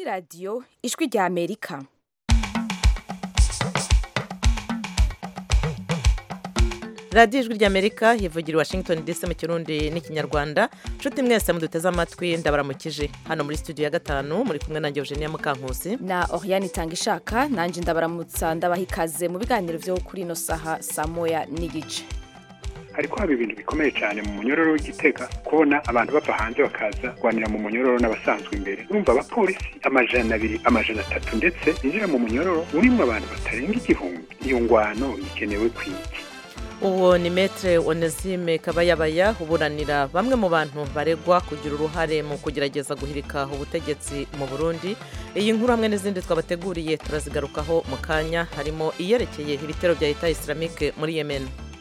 radiyo ijwi rya amerika radiyo ijwi ry'amerika yivugira i washington dc mu kirundi n'ikinyarwanda nshuti mwese muduteze amatwi ndabaramukije hano muri studio ya gatanu muri kumwe nanjye eugenia mukankusi na oriane itanga ishaka nanjye ndabaramutsa ndabaha ikaze mu biganiro byo kuri ino saha saa moya n'igice hariko haba ibintu bikomeye cyane mu munyororo w'igitega kubona abantu bava hanze bakaza kurwanira mu munyororo n'abasanzwe imbere urumva abapolisi amajana abiri amajana atatu ndetse binjira mu munyororo urimo abantu batarenga igihumbi iyo ngwano ikenewe kwiki uwo ni metre onesime kabayabaya uburanira bamwe mu bantu baregwa kugira uruhare mu kugerageza guhirika ubutegetsi mu burundi iyi nkuru hamwe n'izindi twabateguriye turazigarukaho mu kanya harimo iyerekeye ibitero bya leta islamike muri yemen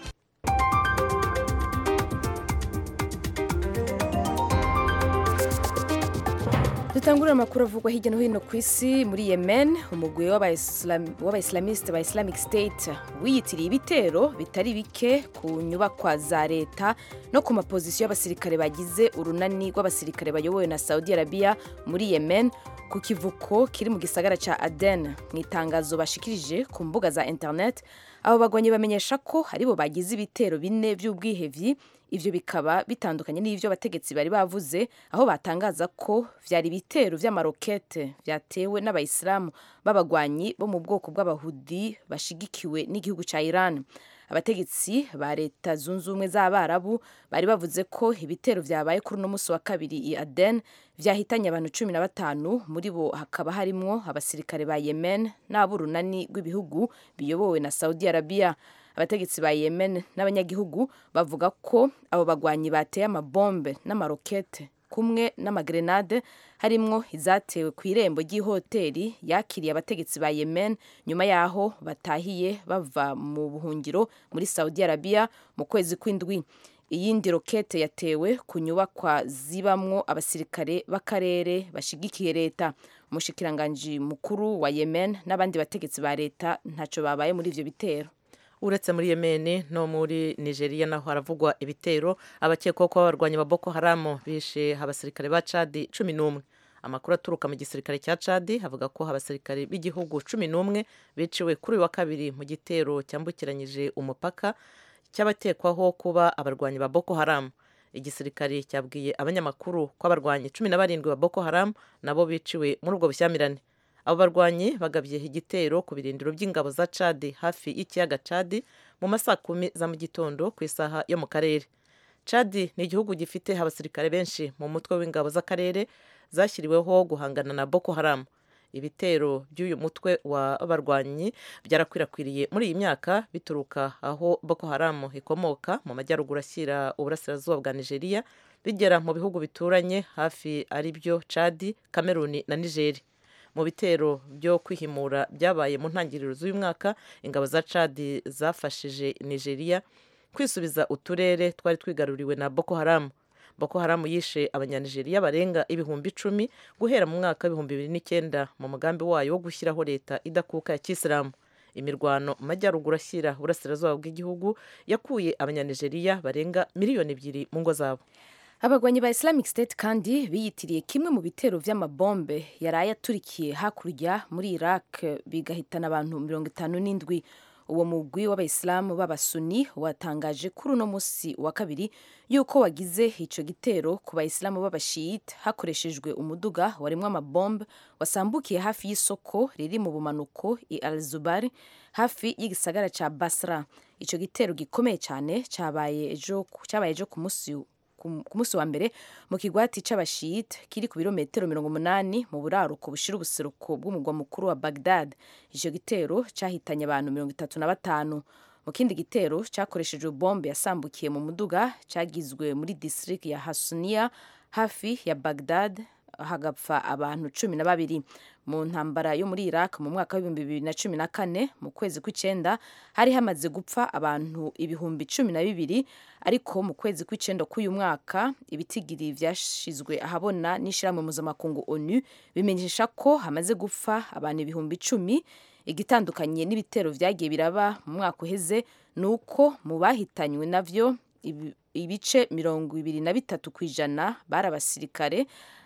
dutangurira amakuru avugwa hirya no hino ku isi muri yemen umugwi w'abayisilamiste ba islamic state wiyitiriye ibitero bitari bike ku nyubakwa za leta no ku mapozisiyo y'abasirikare bagize urunani rw'abasirikare bayobowe na saudi arabia muri yemen ku kivuko kiri mu gisagara ca aden mu itangazo bashikirije ku mbuga za internet abo bagwanyi bamenyesha ko aribo bagize ibitero bine by'ubwihevyi ivyo bikaba bitandukanye n'ivyo abategetsi bari bavuze aho batangaza ko vyari ibitero vy'amarokete vyatewe n'abayisilamu b'abagwanyi bo mu bwoko bw'abahudi bashigikiwe n'igihugu ca iran abategetsi ba leta zunze ubumwe z'abarabu bari bavuze ko ibitero vyabaye kuri uno musi wa kabiri i aden vyahitanye abantu cumi na batanu muri bo hakaba harimwo abasirikare ba yemen n'ab'urunani rw'ibihugu biyobowe na saudi arabia abategetsi ba yemen n'abanyagihugu bavuga ko abo bagwanyi bateye amabombe n'amarokete kumwe n'amagrenade harimwo izatewe ku irembo ry'ihoteli yakiriye abategetsi ba yemen nyuma y'aho batahiye bava mu buhungiro muri saudi arabia mu kwezi kw'indwi iyindi rokete yatewe ku nyubakwa zibamwo abasirikare b'akarere bashigikiye leta umushikiranganji mukuru wa yemen n'abandi bategetsi ba leta ntacyo babaye muri ivyo bitero uretse muri yemeni no muri nigeria naho haravugwa ibitero abakekwaho kuba abarwanyi ba boko haramu bishe abasirikare ba cadi cumi n'umwe amakuru aturuka mu gisirikare cya cadi avuga ko abasirikare b'igihugu cumi n'umwe biciwe kuri uyu wa kabiri mu gitero cyambukiranyije umupaka cy'abatekwaho kuba abarwanyi ba boko haramu igisirikare cyabwiye abanyamakuru ko abarwanyi cumi na barindwi ba boko haramu nabo biciwe muri ubwo bushyamirane abo barwanyi bagabye igitero ku birindiro by'ingabo za cadi hafi y'ikiyaga cadi mu masaa kumi za mu gitondo ku isaha yo mu karere cadi ni igihugu gifite abasirikare benshi mu mutwe w'ingabo z'akarere zashyiriweho guhangana na boko haramu ibitero by'uyu mutwe w'abarwanyi byarakwirakwiriye muri iyi myaka bituruka aho boko haramu ikomoka mu majyaruguru ashyira uburasirazuba bwa nigeria bigera mu bihugu bituranye hafi ari byo cadi kameruni na nigeri mu bitero byo kwihimura byabaye mu ntangiriro z'uyu mwaka ingabo za cadi zafashije nigeria kwisubiza uturere twari twigaruriwe na boko haramu boko haramu yishe abanyanigeriya barenga ibihumbi icumi guhera mu mwaka w'ibihumbi bibiri n'icyenda mu mugambi wayo wo gushyiraho leta idakuka ya kisilamu imirwano mu majyaruguru ashyira uburasirazuba bw'igihugu yakuye abanyanigeriya barenga miliyoni ebyiri mu ngo zabo abagwanyi ba islamic state kandi biyitiriye kimwe mu bitero vy'amabombe yaraye aturikiye hakurya muri iraq bigahitana abantu mirongo itanu n'indwi uwo mugwi w'abayisilamu b'abasuni watangaje kuri uno musi wa kabiri yuko wagize ico gitero ku bayisilamu b'abashiyite hakoreshejwe umuduga warimwo amabombe wasambukiye hafi y'isoko riri mu bumanuko i al zubari hafi y'igisagara ca basra ico gitero gikomeye cyane cyabaye ejo ku musi ku munsi wa mbere mu kigwati c'abashiyite kiri ku birometero mirongo umunani mu buraruko bushira ubuseruko bw'umugwa mukuru wa bagdad ico gitero cahitanye abantu mirongo itatu na batanu mu kindi gitero cakoreshejwe bombe yasambukiye mu muduga cagizwe muri district ya hasunia hafi ya bagdad hagapfa abantu cumi na babiri mu ntambara yo muri iraq mu mwaka w'ibihumbi bibiri na cumi na kane mu kwezi kw'icenda hari hamaze gupfa abantu ibihumbi cumi na bibiri ariko mu kwezi kw'icenda k'uyu mwaka ibitigiri vyashizwe ahabona n'ishirahamwe mpuzamakungu onu bimenyesha ko hamaze gupfa abantu ibihumbi icumi igitandukanye n'ibitero vyagiye biraba mu mwaka uheze ni uko mu bahitanywe navyo ibice mirongo ibiri na bitatu ku ijana bari abasirikare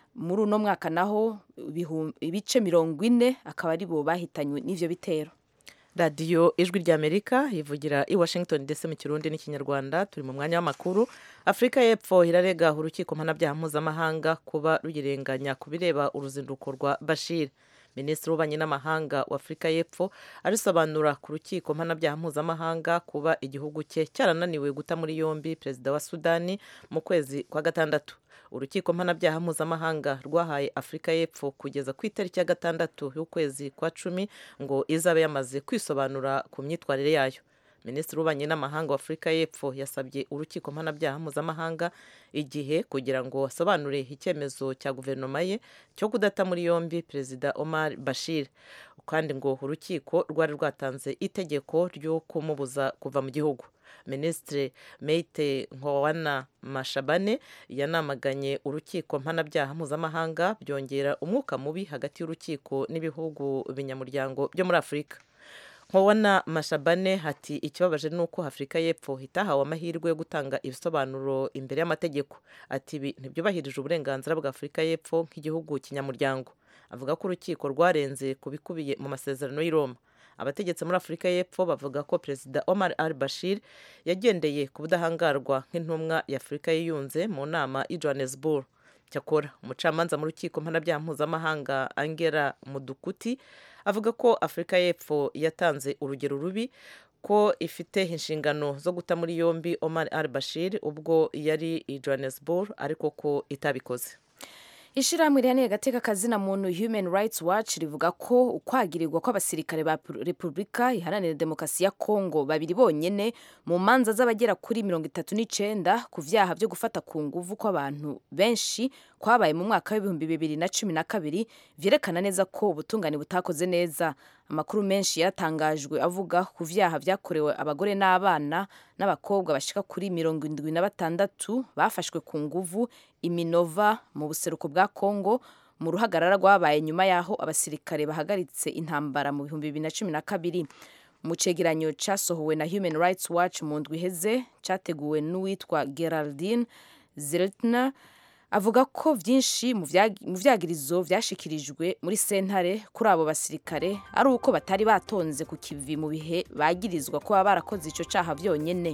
muri uno mwaka naho ibihum- ibice mirongo ine akaba ari bo bahitanywe n'ivyo bitero radiyo ijwi ry'amerika ivugira i washington ndetse mu kirundi n'ikinyarwanda turi mu mwanya w'amakuru afurika y'epfo irarega urukiko mpanabyaha mpuzamahanga kuba ruyirenganya ku bireba uruzinduko rwa bashir minisitiri w'ububanyi n'amahanga wa afurika y'epfo arisobanura ku rukiko mpanabyaha mpuzamahanga kuba igihugu cye cyarananiwe guta muri yombi perezida wa sudani mu kwezi kwa gatandatu urukiko mpanabyaha mpuzamahanga rwahaye afurika y'epfo kugeza ku itariki ya gatandatu y'ukwezi kwa cumi ngo izabe yamaze kwisobanura ku myitwarire yayo minisitiri w'ububanyi n'amahanga wa afurika y'epfo yasabye urukiko mpanabyaha mpuzamahanga igihe kugira ngo asobanure icyemezo cya guverinoma ye cyo kudata muri yombi perezida omar bashir kandi ngo urukiko rwari rwatanze itegeko ryo kumubuza kuva mu gihugu minisitiri meite nkowana mashabane yanamaganye urukiko mpanabyaha mpuzamahanga byongera umwuka mubi hagati y'urukiko n'ibihugu binyamuryango byo muri afurika nkobona mashabane ati ikibabaje ni uko afurika y'epfo itahawe amahirwe yo gutanga ibisobanuro imbere y'amategeko ati ibi ntibyubahirije uburenganzira bwa afurika y'epfo nk'igihugu kinyamuryango avuga ko urukiko rwarenze ku bikubiye mu masezerano y'i Roma abategetsi muri afurika y'epfo bavuga ko perezida omar al bashir yagendeye ku budahangarwa nk'intumwa ya afurika yiyunze mu nama i johannesburg cyakora umucamanza mu rukiko mpanabyaha mpuzamahanga angela mudukuti avuga ko afurika y'epfo yatanze urugero rubi ko ifite inshingano zo guta muri yombi omar al bashir ubwo yari i johannesburg ariko ko itabikoze ishirahamwe rihaneye agateka kazina muntu human rights watch rivuga ko ukwagirirwa kw'abasirikare ba repubulika iharanira demokarasi ya kongo babiri bonyene mu manza z'abagera kuri mirongo itatu n'icenda ku vyaha vyo gufata ku nguvu kw'abantu benshi kwabaye mu mwaka w'ibihumbi bibiri na cumi na kabiri vyerekana neza ko ubutungane butakoze neza amakuru menshi yaratangajwe avuga ku vyaha vyakorewe abagore n'abana n'abakobwa bashika kuri mirongo indwi na batandatu bafashwe ku nguvu iminova mu buseruko bwa kongo mu ruhagarara rwabaye nyuma y'aho abasirikare bahagaritse intambara mu bihumbi bibiri na cumi na kabiri mu cegeranyo casohowe na human rights watch mu ndwi iheze categuwe n'uwitwa geraldine zeltner avuga ko byinshi mu vyagirizo vyashikirijwe muri sentare kuri abo basirikare ari uko batari batonze ku kivi mu bihe bagirizwa ko baba barakoze ico caha vyonyene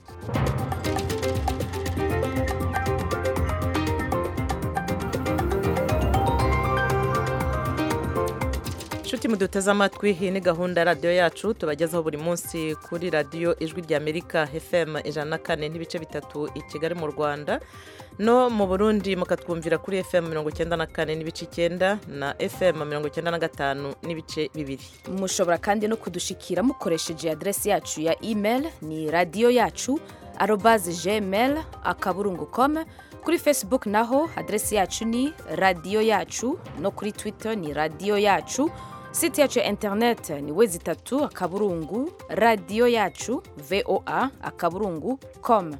inshuti muduteze amatwi iyi ni gahunda ya radiyo yacu tubagezaho buri munsi kuri radiyo ijwi ry'amerika fm ijana na kane n'ibice bitatu i kigali mu rwanda no mu burundi mukatwumvira kuri fm mirongo icyenda na kane n'ibice icyenda na fm mirongo icyenda na gatanu n'ibice bibiri mushobora kandi no kudushikira mukoresheje aderesi yacu ya email ni radiyo yacu arobaze gmail akaburungu com kuri facebook naho aderesi yacu ni radiyo yacu no kuri twitter ni radiyo yacu site yacu ya internet ni wezi itatu akaburungu radiyo yacu voa akaburungu com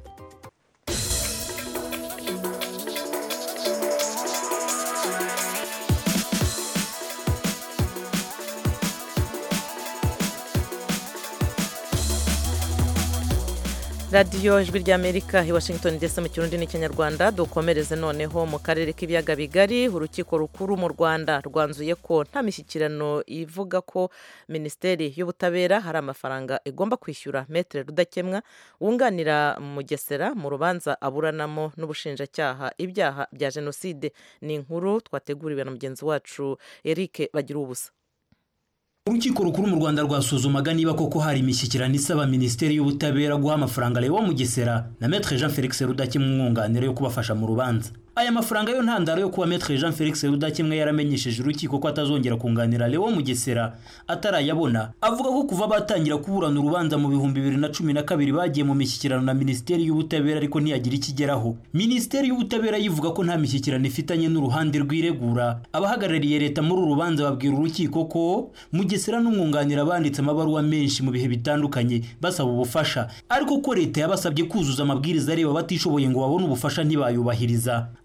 radiyo ijwi ry'amerika i washington ndetse mu kirundi n'ikinyarwanda dukomereze noneho mu karere k'ibiyaga bigari urukiko rukuru mu rwanda rwanzuye ko nta mishyikirano ivuga ko minisiteri y'ubutabera hari amafaranga igomba kwishyura metere rudakemwa wunganira mugesera mu rubanza aburanamo n'ubushinjacyaha ibyaha bya jenoside ni inkuru twateguriwe na mugenzi wacu eric bagira ubusa urukiko rukuru mu rwanda rwasuzumaga niba koko hari imishyikirano isaba minisiteri y'ubutabera guha amafaranga lewo mugesera na metre jean felix rudakemwa umwunganira yo kubafasha mu rubanza aya mafaranga yo ntandaro yo kuba metre jean felix rudakemwa yaramenyesheje urukiko ko atazongera kunganira lewo mugesera atarayabona avuga ko kuva batangira kuburana urubanza mu bihumbi bibiri na cumi na kabiri bagiye mu mishyikirano na minisiteri y'ubutabera ariko ntiyagira ikigeraho minisiteri y'ubutabera yivuga ko nta mishyikirano ifitanye n'uruhande rw'iregura abahagarariye leta muri uru rubanza babwira urukiko ko mugesera n'umwunganira banditse amabaruwa menshi mu bihe bitandukanye basaba ubufasha ariko ko leta yabasabye kuzuza amabwiriza areba batishoboye ngo babone ubufasha ntibayubahiriza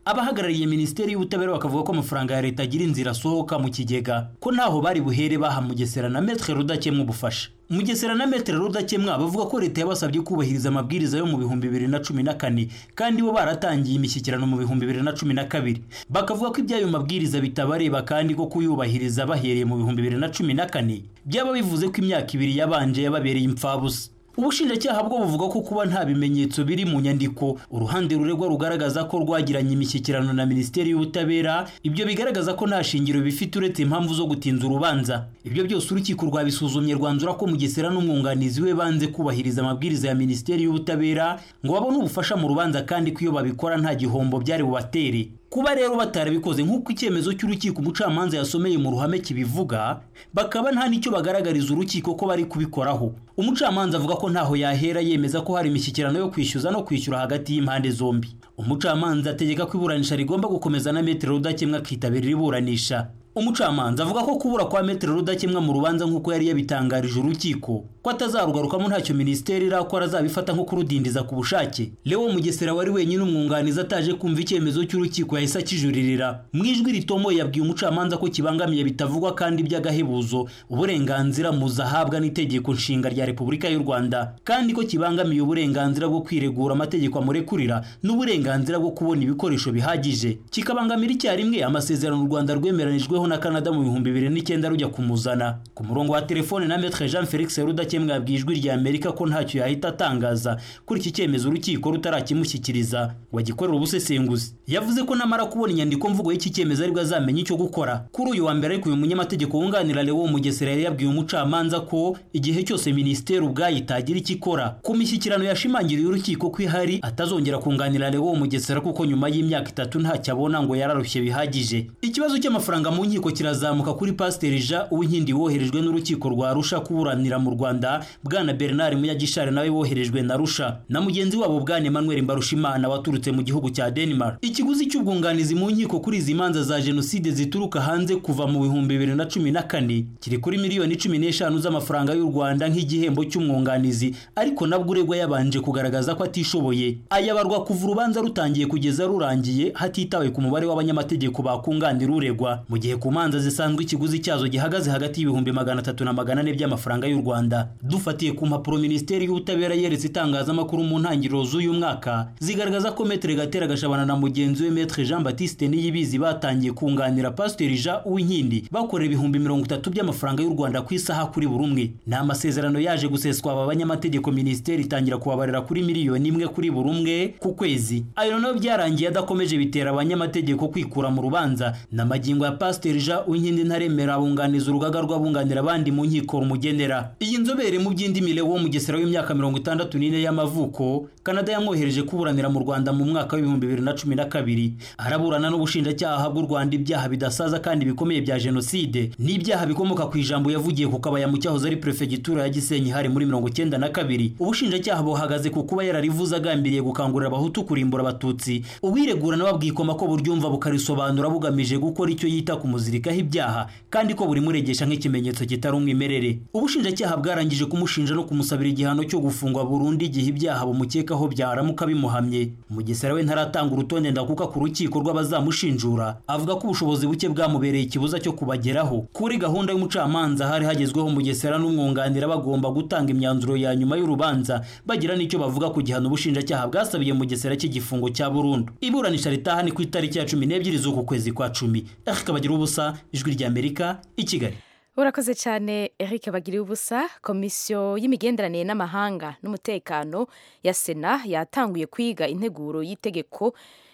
abahagarariye minisiteri y'ubutabera bakavuga ko amafaranga ya leta agira inzira asohoka mu kigega ko ntaho bari buhere baha mugesera na metre rudakemwa ubufasha mugesera na metre rudakemwa bavuga ko leta yabasabye kubahiriza amabwiriza yo mu bihumbi bibiri na cumi na kane kandi bo baratangiye imishyikirano mu bihumbi bibiri na cumi na kabiri bakavuga ko iby'ayo mabwiriza bitabareba kandi ko kuyubahiriza bahereye mu bihumbi bibiri na cumi na kane byaba bivuze ko imyaka ibiri yabanje yababereye impfabusa ubushinjacyaha bwo buvuga ko kuba nta bimenyetso biri mu nyandiko uruhande ruregwa rugaragaza ko rwagiranye imishyikirano na minisiteri y'ubutabera ibyo bigaragaza ko nta shingiro bifite uretse impamvu zo gutinza urubanza ibyo byose urukiko rwabisuzumye rwanzura ko mugesera n'umwunganizi we banze kubahiriza amabwiriza ya minisiteri y'ubutabera ngo babone ubufasha mu rubanza kandi ko iyo babikora nta gihombo byari bubatere kuba rero batarabikoze nk'uko icyemezo cy'urukiko umucamanza yasomeye mu ruhame kibivuga bakaba nta n'icyo bagaragariza urukiko ko bari kubikoraho umucamanza avuga ko ntaho yahera yemeza ko hari imishyikirano yo kwishyuza no kwishyura hagati y'impande zombi umucamanza ategeka ko iburanisha rigomba gukomeza na metero rudakemwa akitabira iburanisha umucamanza avuga ko kubura kwa metero rudakemwa mu rubanza nk'uko yari yabitangarije urukiko ko atazarugarukamo ntacyo minisiteri irakora azabifata nko kurudindiza ku bushake leo mugesera wari wenyine umwunganizi ataje kumva icyemezo cy'urukiko yahise akijuririra mu ijwi ritomoye yabwiye umucamanza ko kibangamiye bitavugwa kandi by'agahebuzo uburenganzira muzahabwa n'itegeko nshinga rya repubulika y'u rwanda kandi ko kibangamiye uburenganzira bwo kwiregura amategeko amurekurira n'uburenganzira bwo kubona ibikoresho bihagije kikabangamira icyarimwe amasezerano u rwanda rwemeranijweho na Canada mu bihumbi bibiri n'icyenda rujya kumuzana ku murongo wa telefone na Maître Jean Felix Rudakemwa yabwiye ijwi rya Amerika ko ntacyo yahita atangaza kuri iki cyemezo urukiko rutarakimushyikiriza ngo agikorere ubusesenguzi yavuze ko namara kubona inyandiko mvugo y'iki cyemezo aribwo azamenya icyo gukora kuri uyu wa mbere ariko uyu munyamategeko wunganira Leo Mugesera yari yabwiye umucamanza ko igihe cyose minisiteri ubwayo itagira icyo ikora ku mishyikirano yashimangiriye urukiko ko ihari atazongera kunganira Leo Mugesera kuko nyuma y'imyaka itatu ntacyo abona ngo yararushye bihagije ikibazo cy'amafaranga mu nkiko kirazamuka kuri pasiteri jean uwinkindi woherejwe n'urukiko rwa rusha kuburanira mu rwanda bwana bernard munyagishari nawe woherejwe na rusha na mugenzi wabo bwana emmanuel mbarushimana waturutse mu gihugu cya denmark ikiguzi cy'ubwunganizi mu nkiko kuri izi manza za jenoside zituruka hanze kuva mu bihumbi bibiri na cumi na kane kiri kuri miliyoni cumi n'eshanu z'amafaranga y'u rwanda nk'igihembo cy'umwunganizi ariko nabwo uregwa yabanje kugaragaza ko atishoboye ayabarwa kuva urubanza rutangiye kugeza rurangiye hatitawe ku mubare w'abanyamategeko bakunganira uregwa mu gihe ku manza zisanzwe ikiguzi cyazo gihagaze hagati y'ibihumbi magana atatu na magana ane by'amafaranga y'u rwanda dufatiye ku mpapuro minisiteri y'ubutabera yeretse itangazamakuru mu ntangiriro z'uyu mwaka zigaragaza ko metere gatera gashabana na mugenzi we metre jean batiste niyibizi batangiye kunganira pasiteri jean uwinkindi bakorera ibihumbi mirongo itatu by'amafaranga y'u rwanda ku isaha kuri buri umwe ni amasezerano yaje guseswa aba banyamategeko minisiteri itangira kubabarira kuri miliyoni imwe kuri buri umwe ku kwezi ayo nayo byarangiye adakomeje bitera abanyamategeko kwikura mu rubanza n'amagingo ya pasiteri jean uwinkindi ntaremera abunganiza urugaga rw'abunganira abandi mu nkiko rumugenera iyi nzobere mu by'indimi wo mugesera w'imyaka mirongo itandatu n'ine y'amavuko kanada yamwohereje kuburanira mu rwanda mu mwaka w'ibihumbi bibiri na cumi na kabiri araburana n'ubushinjacyaha bw'u rwanda ibyaha bidasaza kandi bikomeye bya jenoside n'ibyaha bikomoka ku ijambo yavugiye ku kabaya mu cyahoze ari perefegitura ya gisenyi hari muri mirongo icyenda na kabiri ubushinjacyaha buhagaze ku kuba yararivuze agambiriye gukangurira abahutu kurimbura abatutsi uwiregura nawe abwikoma ko buryumva bukarisobanura bugamije gukora icyo yita kumuzirikaho ibyaha kandi ko buri muregesha nk'ikimenyetso kitari umwimerere ubushinjacyaha bwarangije kumushinja no kumusabira igihano cyo gufungwa burundu igihe ibyaha bumukekaho byaramuka bimuhamye mugesera we ntaratanga urutonde ndakuka ku rukiko rw'abazamushinjura avuga ko ubushobozi buke bwamubereye ikibuza cyo kubageraho kuri gahunda y'umucamanza hari hagezweho mugesera n'umwunganira bagomba gutanga imyanzuro ya nyuma y'urubanza bagira n'icyo bavuga ku gihano ubushinjacyaha bwasabiye mugesera cy'igifungo cya burundu iburanisha ritaha ni ku itariki ya cumi n'ebyiri z'uku kwezi kwa cumi eric bagira ubusa ijwi ry'amerika i kigali urakoze cyane eric bagiriye ubusa komisiyo y'imigenderanire n'amahanga n'umutekano ya sena yatanguye kwiga integuro y'itegeko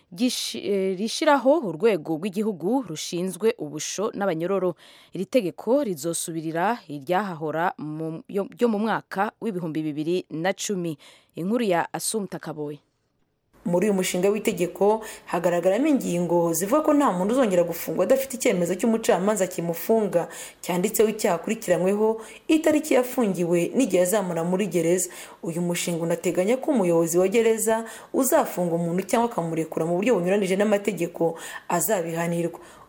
rishyiraho urwego rw'igihugu rushinzwe ubusho n'abanyororo iri tegeko rizosubirira iryahahora ryo mu mwaka w'ibihumbi bibiri na cumi inkuru ya asumta kaboye muri uyu mushinga w'itegeko hagaragaramo ingingo zivuga ko nta muntu uzongera gufungwa adafite icyemezo cy'umucamanza kimufunga cyanditseho icyaha akurikiranyweho itariki yafungiwe n'igihe azamura muri gereza uyu mushinga unateganya ko umuyobozi wa gereza uzafunga umuntu cyangwa akamurekura mu buryo bunyuranije n'amategeko azabihanirwa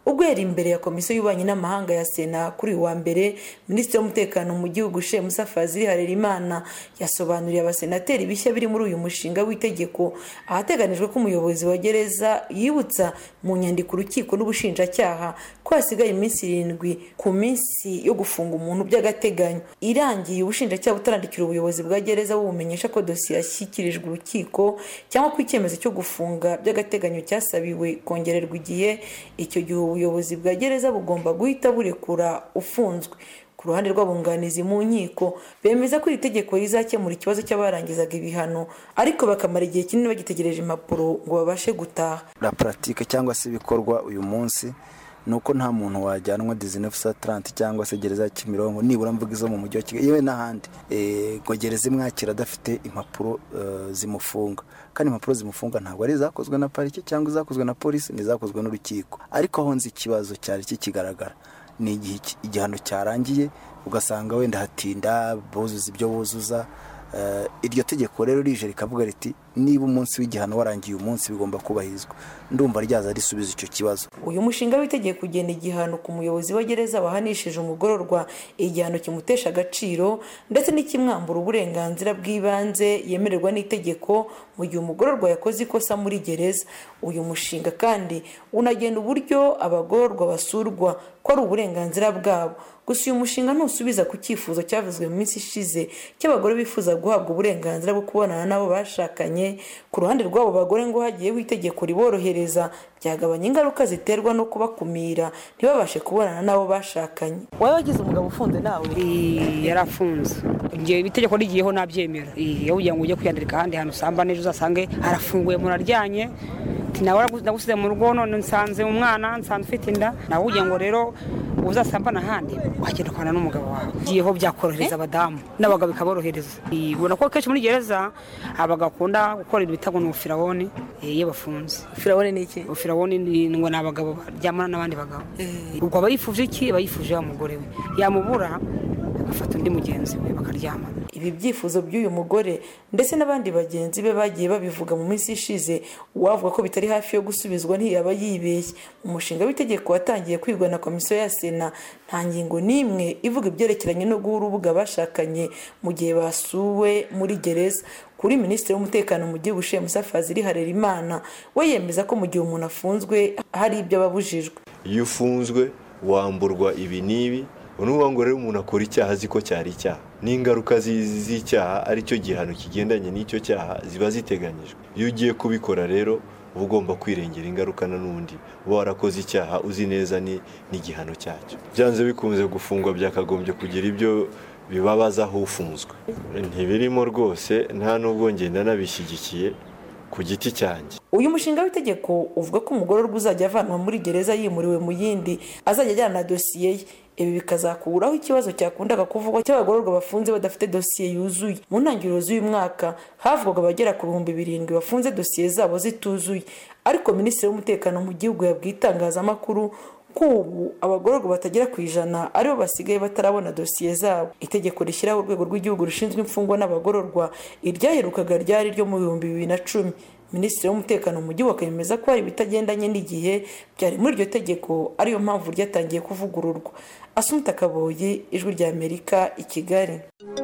ubwo yari imbere ya komisiyo y'ububanyi n'amahanga ya sena kuri uyu wa mbere minisitiri w'umutekano mu gihugu shemusa fazili harerimana yasobanuriye abasenateri bishya biri muri uyu mushinga w'itegeko ahateganijwe ko umuyobozi wa gereza yibutsa mu nyandiko urukiko n'ubushinjacyaha ko hasigaye iminsi irindwi ku minsi yo gufunga umuntu by'agateganyo irangiye ubushinjacyaha butarandikira ubuyobozi bwa gereza bubumenyesha ko dosiye yashyikirijwe urukiko cyangwa ko icyemezo cyo gufunga by'agateganyo cyasabiwe kongererwa igihe icyo gihe ubuyobozi bwa gereza bugomba guhita burekura ufunzwe ku ruhande rw'abunganizi mu nkiko bemeza ko iri tegeko rizakemura ikibazo cy'abarangizaga ibihano ariko bakamara igihe kinini bagitegereje impapuro ngo babashe gutaha la pratique cyangwa se ibikorwa uyu munsi ni uko nta muntu wajyanwa dizinefu sa taranti cyangwa se gereza ya kimironko nibura mvuga izo mu mujyi wa kigali yewe n'ahandi ngo gereza imwakira adafite impapuro zimufunga kandi impapuro zimufunga ntabwo ari izakozwe na parike cyangwa izakozwe na polisi ni izakozwe n'urukiko ariko aho nzi ikibazo cyari kikigaragara ni igihe igihano cyarangiye ugasanga wenda hatinda buzuza ibyo buzuza iryo tegeko rero rije rikavuga riti niba umunsi w'igihano warangiye umunsi bigomba kubahirizwa ndumva ryaza risubiza icyo kibazo uyu mushinga w'itegeko ugena igihano ku muyobozi wa gereza wahanishije umugororwa igihano kimutesha agaciro ndetse n'ikimwambura uburenganzira bw'ibanze yemererwa n'itegeko mu gihe umugororwa yakoze ikosa muri gereza uyu mushinga kandi unagena uburyo abagororwa basurwa ko ari uburenganzira bwabo gusa uyu mushinga ntusubiza ku cyifuzo cyavuzwe mu minsi ishize cy'abagore bifuza guhabwa uburenganzira bwo kubonana n'abo bashakanye ku ruhande rw'abo bagore ngo hagiyeho itegeko riborohereza byagabanya ingaruka ziterwa no kubakumira ntibabashe kubonana n'abo bashakanye wowe wagize umugabo ufunze nawe yarafunze igihe itegeko rigiyeho nabyemera iyo ugira ngo ujye kwiyandika ahandi hantu usamba neza uzasange arafunguye muraryanye nawe nagusize mu rugo none nsanze umwana nsanze ufite inda nawe ugira ngo rero uzasambana ahandi wagenda ukabana n'umugabo wawe igiyeho byakorohereza abadamu n'abagabo bikaborohereza ubona ko kenshi muri gereza abagabo bakunda gukora ibintu bita ngo ni ubufirawoni iyo bafunze firawoni ni iki ubufirawoni ngo ni abagabo baryamana n'abandi bagabo ubwo aba yifuje iki aba yifuje wa mugore we yamubura agafata undi mugenzi we bakaryamana ibi byifuzo by'uyu mugore ndetse n'abandi bagenzi be bagiye babivuga mu minsi ishize uwavuga ko bitari hafi yo gusubizwa ntiyaba yibeshye umushinga w'itegeko watangiye kwigwa na komisiyo ya sena nta ngingo n'imwe ivuga ibyerekeranye no guha urubuga bashakanye mu gihe basuwe muri gereza kuri minisitiri w'umutekano mu gihugu shemusa fazili harerimana we yemeza ko mu gihe umuntu afunzwe hari ibyo aba abujijwe iyo ufunzwe wamburwa ibi n'ibi unuvuga ngo rero umuntu akora icyaha azi ko cyari icyaha n'ingaruka z'icyaha aricyo gihano kigendanye n'icyo cyaha ziba ziteganyijwe iyo ugiye kubikora rero uba ugomba kwirengera ingaruka n'undi uba warakoze icyaha uzi neza n'igihano cyacyo byanze bikunze gufungwa byakagombye kugira ibyo bibabaza aho ufunzwe ntibirimo rwose nta n'ubwo ngenda nabishyigikiye ku giti cyanjye uyu mushinga w'itegeko uvuga ko umugororwa uzajya avanwa muri gereza yimuriwe mu yindi azajya ajyana na dosiye ye ibi bikazakuraho ikibazo cyakundaga kuvugwa cy'abagororwa bafunze badafite dosiye yuzuye mu ntangiriro z'uyu mwaka havugwaga abagera ku bihumbi birindwi bafunze dosiye zabo zituzuye ariko minisitiri w'umutekano mu gihugu yabwiye itangazamakuru ko ubu abagororwa batagera ku ijana aribo basigaye batarabona dosiye zabo itegeko rishyiraho urwego rw'igihugu rushinzwe imfungwa n'abagororwa iryaherukaga ryari ryo mu bihumbi bibiri na cumi minisitiri w'umutekano mu gihugu akemeza ko hari ibitagendanye n'igihe byari muri iryo tegeko ariyo mpamvu ryatangiye kuvugururwa asumita kaboyi ijwi rya amerika i kigali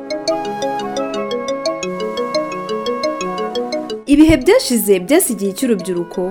ibihe byashize byasigiye icy'urubyiruko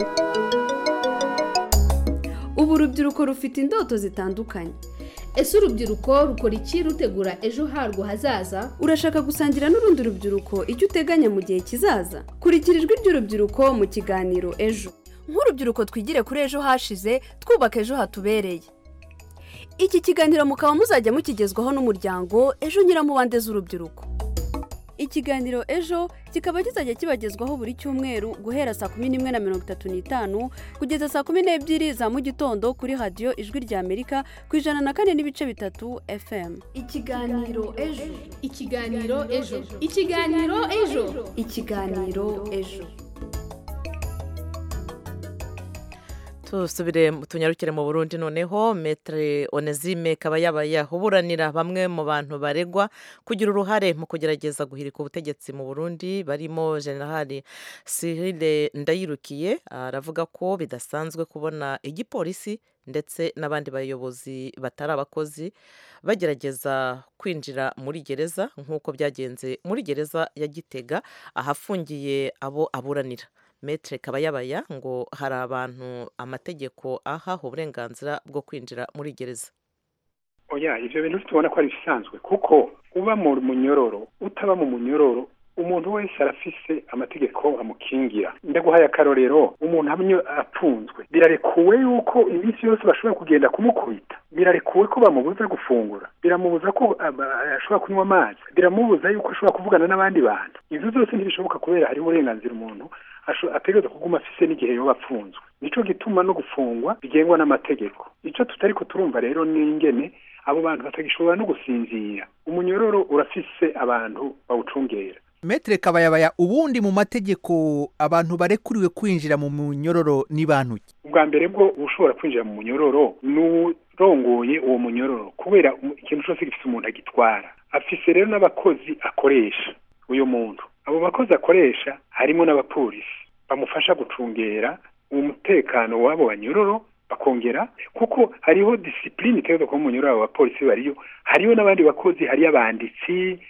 ubu urubyiruko rufite indoto zitandukanye ese urubyiruko rukora iki rutegura ejo harwo hazaza urashaka gusangira n'urundi rubyiruko icyo uteganya mu gihe kizaza kurikira ijwi ry'urubyiruko mu kiganiro ejo nk'urubyiruko twigire kuri ejo hashize twubaka ejo hatubereye iki kiganiro mukaba muzajya mukigezwaho n'umuryango ejo nyiramubande z'urubyiruko ikiganiro ejo kikaba kizajya kibagezwaho buri cyumweru guhera saa kumi n'imwe na mirongo itatu n'itanu kugeza saa kumi n'ebyiri za mu gitondo kuri radiyo ijwi rya amerika ku ijana na kane n'ibice bitatu fm ikiganiro ejo ikiganiro ejo ikiganiro ejo ikiganiro ejo tusubire tunyarukire mu burundi noneho metere onezime kabayabaya uburanira bamwe mu bantu baregwa kugira uruhare mu kugerageza guhirika ubutegetsi mu burundi barimo generali sirile ndayirukiye aravuga ko bidasanzwe kubona igipolisi ndetse n'abandi bayobozi batari abakozi bagerageza kwinjira muri gereza nk'uko byagenze muri gereza ya gitega ahafungiye abo aburanira metere kabayabaya ngo hari abantu amategeko aha uburenganzira bwo kwinjira muri gereza oya ibyo bintu tubona ko ari ibisanzwe kuko uba mu munyororo utaba mu munyororo umuntu wese arafise amategeko amukingira ndaguhaye akarorero umuntu amwe apfunzwe birarekuwe yuko iminsi yose bashobora kugenda kumukubita birarekuwe ko bamubuza gufungura biramubuza ko ashobora kunywa amazi biramubuza yuko ashobora kuvugana n'abandi bantu ibyo byose ntibishoboka kubera hari uburenganzira umuntu ategereza kuguma afise n'igihe yoba apfunzwe nico gituma no gufungwa bigengwa n'amategeko icyo tutari ko turumva rero ni ingene abo bantu batagishobora no gusinzira umunyororo urafise abantu bawucungera metere kabayabaya ubundi mu mategeko abantu barekuriwe kwinjira mu munyororo ni bantu ki ubwa mbere bwo ushobora kwinjira mu munyororo ni urongoye uwo munyororo kubera ikintu cyose gifite umuntu agitwara afise rero n'abakozi akoresha uyu muntu abo bakozi akoresha harimo n'abapolisi bamufasha gucungera umutekano w'abo banyororo bakongera kuko hariho disipurine itegereza kuba munyororo abo bapolisi bariyo hariyo n'abandi bakozi hariyo abanditsi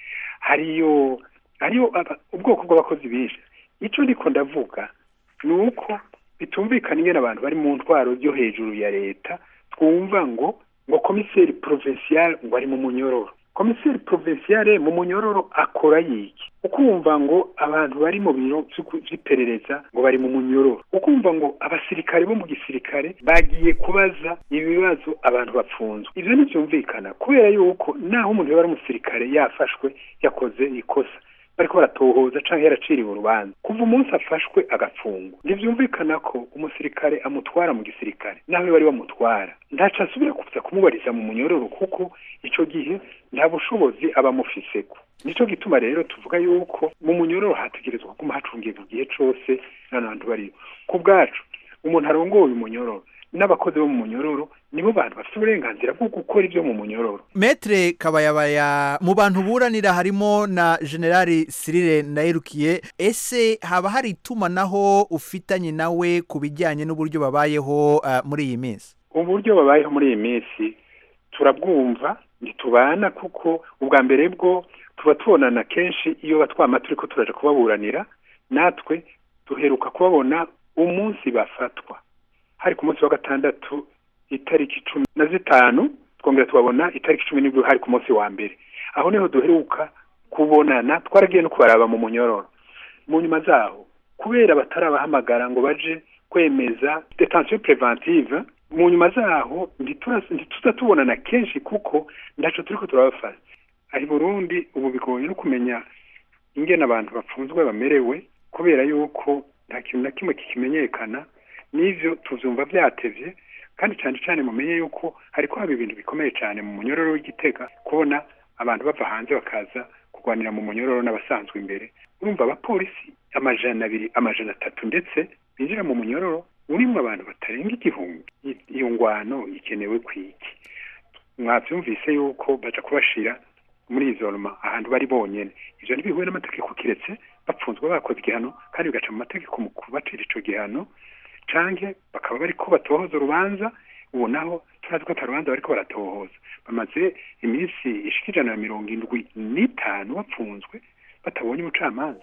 hariyo hariyo ubwoko bw'abakozi benshi icyo ndiko ndavuga ni uko bitumvikana ingene abantu bari mu ntwaro yo hejuru ya leta twumva ngo ngo komiseri provincial ngo ari mu munyororo komiseri provinciale mu munyororo akora yiki ukumva ngo abantu bari mu biro vy'iperereza ngo bari mu munyororo ukumva ngo abasirikare bo mu gisirikare bagiye kubaza ibibazo abantu bapfunzwe ivyo ntivyumvikana kubera yuko naho umuntu yaba ari umusirikare yafashwe yakoze ikosa bariko baratohoza canke yaraciriwe urubanza kuva umunsi afashwe agafungwa ntivyumvikana ko umusirikare amutwara mu gisirikare naho bari bamutwara ntaco asubira kuza kumubariza mu munyororo kuko ico gihe nta bushobozi aba amufiseko nico gituma rero tuvuga yuko mu munyororo hategerezwa kuguma hacungirwa igihe cose n'abantu bariyo ku bwacu umuntu arongoye umunyororo n'abakozi bo mu munyororo nibo bantu bafite uburenganzira bwo gukora ibyo mu munyororo metere kabayabaya mu bantu buranira harimo na generali sirire ndayirukiye ese haba hari itumanaho ufitanye nawe ku bijyanye n'uburyo babayeho muri iyi minsi uburyo babayeho muri iyi minsi turabwumva ntitubana kuko ubwa mbere bwo tuba tubonana kenshi iyo batwama turi ko turaje kubaburanira natwe duheruka kubabona umunsi bafatwa hari ku munsi wa gatandatu itariki cumi na zitanu twongera tubabona itariki cumi n'ibiri hari ku munsi wa mbere aho niho duheruka kubonana twaragiye no kubaraba mu munyororo mu nyuma zaho kubera batarabahamagara ngo baje kwemeza detention preventive mu nyuma zaho ntituza tubonana kenshi kuko ndaco turiko turabafata ari burundi ubu bigoye no kumenya ingene abantu bapfunzwe bamerewe kubera yuko nta kintu na kimwe kikimenyekana n'ivyo tuvyumva vyatevye kandi cyane cyane mumenye yuko hariko haba ibintu bikomeye cyane mu munyororo w'igitega kubona abantu bava hanze bakaza kurwanira mu munyororo n'abasanzwe imbere urumva abapolisi amajana abiri amajana atatu ndetse binjira mu munyororo urimo abantu batarenga igihumbi iyo ngwano ikenewe kwiki mwavyumvise yuko baja kubashira muri izo roma ahantu bari bonyene ivyo ntibihuye n'amategeko kiretse bapfunzwe bakoze igihano kandi bigaca mu mategeko mu kubacira ico gihano canke bakaba bariko batohoza urubanza ubu naho turazi ko atarubanza bariko baratohoza bamaze iminsi ishika ijana na mirongo indwi n'itanu bapfunzwe batabonye umucamanza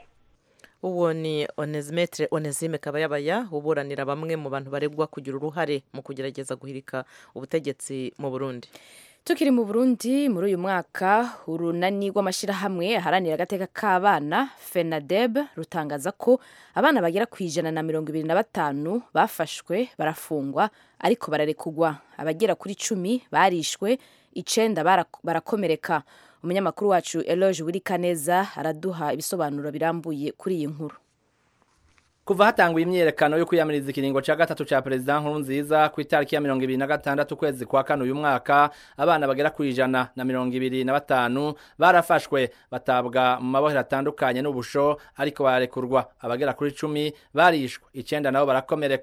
uwo ni onezimetere onezime kabayabaya uburanira bamwe mu bantu baregwa kugira uruhare mu kugerageza guhirika ubutegetsi mu burundi tukiri mu burundi muri uyu mwaka urunani rw'amashyirahamwe aharanira agateka k'abana fenadeb rutangaza ko abana bagera ku ijana na mirongo ibiri na batanu bafashwe barafungwa ariko bararekugwa abagera kuri cumi barishwe icenda barakomereka umunyamakuru wacu eloge wirikaneza araduha ibisobanuro birambuye kuri iyi nkuru kuva hatanguye imyiyerekano yo kwiyamiriza ikiringo cya gatatu cya perezida nkuru nziza ku itariki ya mirongo ibiri na gatandatu ukwezi kwa kane uyu mwaka abana bagera ku ijana na mirongo ibiri na batanu barafashwe batabwa mu mabohero atandukanye n'ubusho ariko bararekurwa abagera kuri cumi barishwe icyenda nabo barakomereka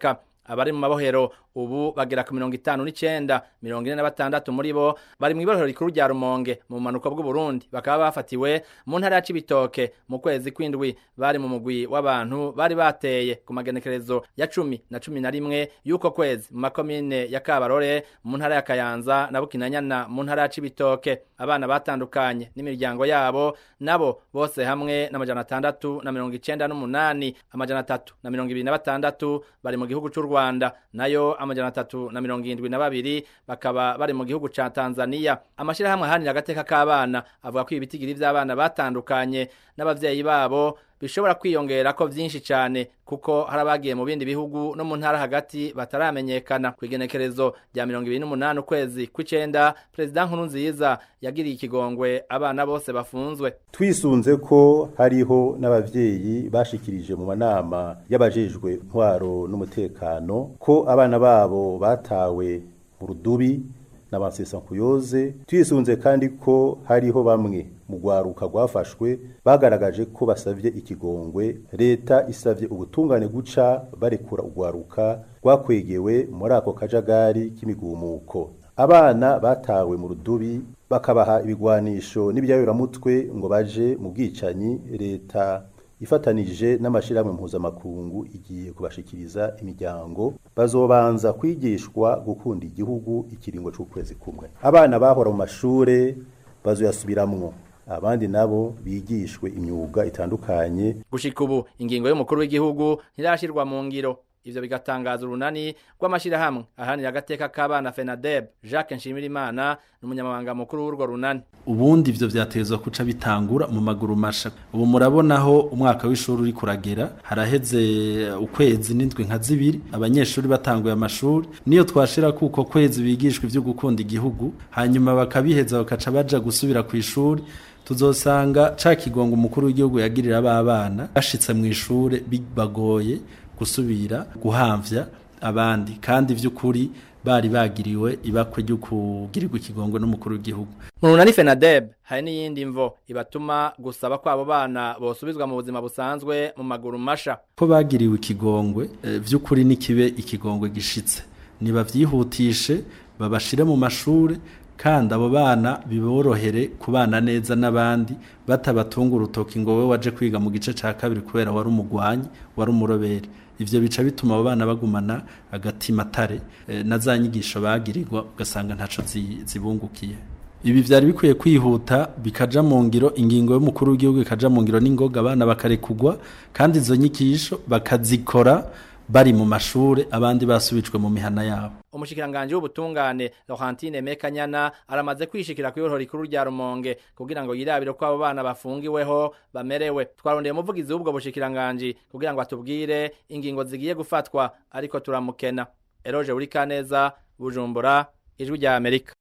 abari mu mabohero ubu bagera ku mirongo itanu n'icenda mirongo ine na batandatu muri bo bari mu ibohero rikuru rya rumonge mu bumanuko bw'uburundi bakaba bafatiwe mu ntara ya cibitoke mu kwezi kw'indwi bari mu mugwi w'abantu bari bateye ku magenekerezo ya cumi na cumi na rimwe y'uko kwezi mu makomine ya kabarore mu ntara ya kayanza na bukinanyana mu ntara ya cibitoke abana batandukanye n'imiryango yabo nabo bose hamwe n'amajana atandatu na mirongo icenda n'umunani amajana atatu na mirongo ibiri na batandatu bari mu gihugu c'u rwanda nayo amajana atatu na mirongo irindwi na babiri bakaba bari mu gihugu ca tanzania amashirahamwe ahanira agateka k'abana avuga ko ibitigiri vy'abana batandukanye n'abavyeyi babo bishobora kwiyongera ko vyinshi cyane kuko hari abagiye mu bindi bihugu no mu ntara hagati bataramenyekana ku igenekerezo rya mirongo ibiri n'umunani ukwezi kw'icenda perezida nkuru nziza yagiriye ikigongwe abana bose bafunzwe twisunze ko hariho n'abavyeyi bashikirije mu manama y'abajejwe ntwaro n'umutekano ko abana babo batawe mu rudubi n'abansesankuyoze twisunze kandi ko hariho bamwe mu rwaruka rwafashwe bagaragaje ko basavye ikigongwe leta isavye ubutungane guca barekura urwaruka rwakwegewe muri ako kajagari k'imigumuko abana batawe mu rudubi bakabaha ibigwanisho n'ibyayuramutwe ngo baje mu bwicanyi leta ifatanije n'amashirahamwe mpuzamakungu igiye kubashikiriza imiryango bazobanza kwigishwa gukunda igihugu ikiringo c'ukwezi kumwe abana bahora mu mashure bazoyasubiramwo abandi nabo bigishwe imyuga itandukanye gushika ubu ingingo y'umukuru w'igihugu ntirashirwa mu ngiro ivyo bigatangaza urunani rw'amashirahamwe ahanira agateka k'abana FENADEB Jacques Nshimirimana n'umunyamabanga mukuru w'urwo runani ubundi ivyo vyatezwa kuca bitangura mu maguru masha ubu murabonaho umwaka w'ishuri uri kuragera haraheze ukwezi n'indwi nka zibiri abanyeshuri batanguye amashuri niyo twashira kuko kwezi bigishwa ivyo gukunda igihugu hanyuma bakabiheza bakaca baja gusubira ku ishuri tuzosanga ca kigongo umukuru w'igihugu yagirira abana bashitse mu ishure bibagoye gusubira guhamvya abandi kandi vy'ukuri bari bagiriwe ibakwe ryo kugirirwa ikigongo n'umukuru w'igihugu mu runani FENADEB hari n'iyindi mvo ibatuma gusaba ko abo bana bosubizwa mu buzima busanzwe mu maguru masha ko bagiriwe ikigongwe e, vy'ukuri nikibe ikigongwe gishitse nibavyihutishe babashire mu mashure kandi abo bana biborohere kubana neza n'abandi batabatunga urutoki ngo we waje kwiga mu gice ca kabiri kubera wari umugwanyi wari umurobere ivyo bica bituma abo bana bagumana agatima tare e, na za nyigisho bagirirwa ugasanga ntaco zibungukiye ibi vyari bikwiye kwihuta bikaja mu ngiro ingingo y'umukuru w'igihugu ikaja mu ngiro n'ingoga abana bakarekugwa kandi izo nyigisho bakazikora bari mu mashure abandi basubijwe mu mihana yabo umushikiranganje w'ubutungane Laurentine Mekanyana aramaze kwishikira ku ihoro rikuru rya Rumonge kugira ngo yirabire ko abo bana bafungiweho bamerewe twarondeye umuvugizi w'ubwo bushikiranganje kugira ngo atubwire ingingo zigiye gufatwa ariko turamukena Eroje uri kaneza Bujumbura ijwi rya Amerika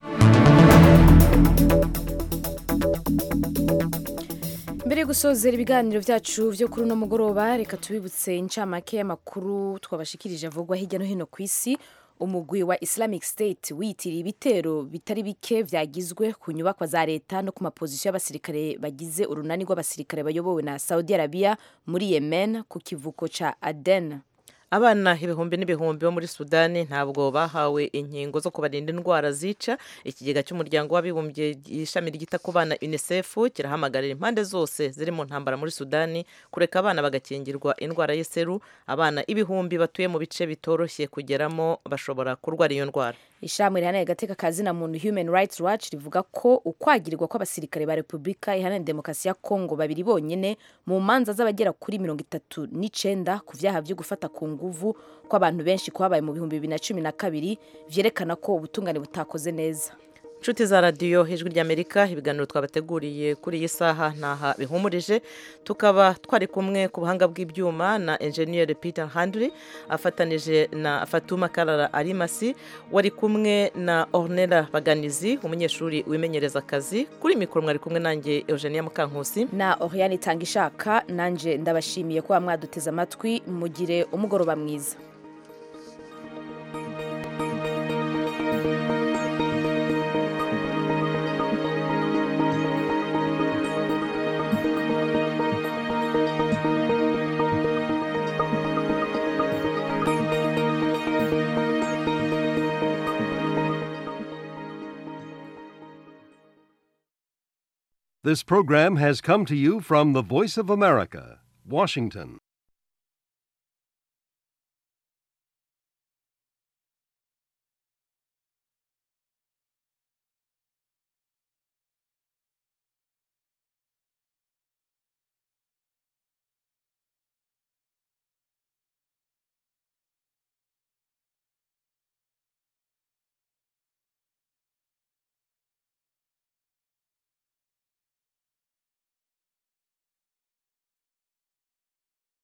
mbere yo gusozera ibiganiro byacu byo kuri uno mugoroba reka tubibutse incamake y'amakuru twabashikirije avugwa hirya no hino ku isi umugwi wa islamic state wiyitiriye ibitero bitari bike vyagizwe ku nyubakwa za leta no ku mapozisiyo y'abasirikare bagize urunani rw'abasirikare bayobowe na saudi arabia muri yemen ku kivuko ca aden abana ibihumbi n'ibihumbi bo muri sudani ntabwo bahawe inkingo zo kubarinda indwara zica ikigega cy'umuryango w'abibumbye ishami ryita ku bana unicef kirahamagarira impande zose ziri mu ntambara muri sudani kureka abana bagakingirwa indwara y'iseru abana ibihumbi batuye mu bice bitoroshye kugeramo bashobora kurwara iyo ndwara ishami rihananiye agateka ka zina muntu human rights watch rivuga ko ukwagirirwa kw'abasirikare ba repubulika iharanira demokarasi ya kongo babiri bonyine mu manza z'abagera kuri mirongo itatu n'icenda ku vyaha vyo gufata ku nguvu kw'abantu benshi kwabaye mu bihumbi bibiri na cumi na kabiri vyerekana ko ubutungane butakoze neza inshuti za radiyo ijwi ry'amerika ibiganiro twabateguriye kuri iyi saha ntaha bihumurije tukaba twari kumwe ku buhanga bw'ibyuma na enjeniyeri peter handry afatanije na fatuma karara arimasi wari kumwe na ornera baganizi umunyeshuri wimenyereza akazi kuri mikoro mwari kumwe nanjye eugenia mukankusi na oriane itanga ishaka nanjye ndabashimiye kuba mwaduteze amatwi mugire umugoroba mwiza This program has come to you from the Voice of America, Washington.